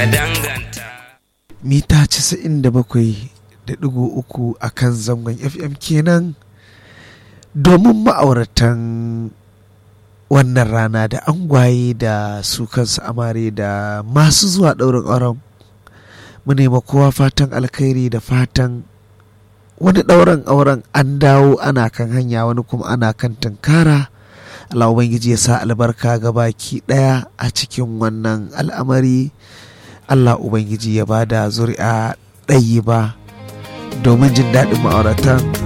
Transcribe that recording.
ka danganta mita 97.3 a kan zangon fm kenan domin ma'auratan wannan rana da angwaye da su kansu amare da masu zuwa ɗaurin auren mu nema kowa fatan alkhairi da fatan wani ɗaurin auren an dawo ana kan hanya wani kuma ana kan tunkara Allah Ubangiji ya sa albarka ga baki ɗaya a cikin wannan al'amari Allah Ubangiji ya bada zuri'a ɗayi ba domin jin daɗin ma'auratan